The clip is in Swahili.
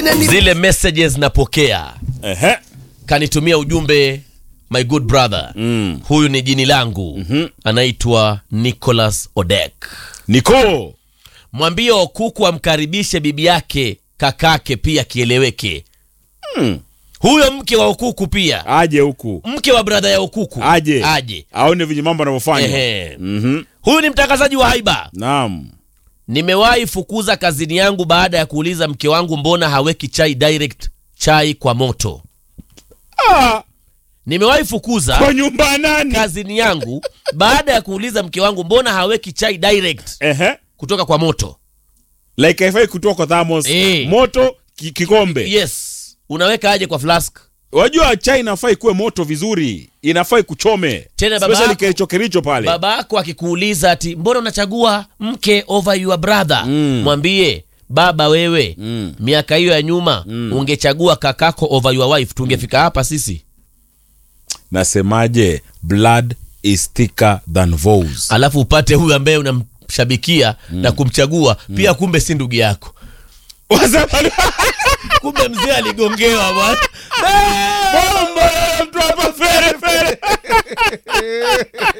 zile messages napokea Ehe. kanitumia ujumbe my good brother Mm. huyu ni jini langu mm-hmm. anaitwa nicholas odek Niko. mwambie okuku amkaribishe bibi yake kakake pia kieleweke Mm. huyo mke wa okuku pia Aje huku. mke wa bradha ya okuku Aje. aje Aone venye mambo anavyofanya. Ehe. Mhm. huyu ni mtangazaji wa haiba Naam. nimewahi fukuza kazini yangu baada ya kuuliza mke wangu mbona haweki chai direct chai kwa moto Ah, nimewahi fukuza kwa nyumba ya nani? kazini yangu baada ya kuuliza mke wangu mbona haweki chai direct Ehe. kutoka kwa moto Like haifai kutoka kwa thermos. Eh. Moto ki, kikombe. yes unaweka aje kwa flask Wajua chai inafaa ikuwe moto vizuri. Inafaa kuchome. Tena baba Especially yako- kericho kericho pale. baba yako akikuuliza ati mbona unachagua mke over your brother Mm. mwambie baba wewe Mm. miaka hiyo ya nyuma ungechagua kakako over your wife tungefika hapa sisi Nasemaje? Blood is thicker than vows. alafu upate huyu ambaye unamshabikia na kumchagua pia kumbe si ndugu yako Wasema- kumbe mzee aligongewa bwana Bomba, mtu hapa fere fere.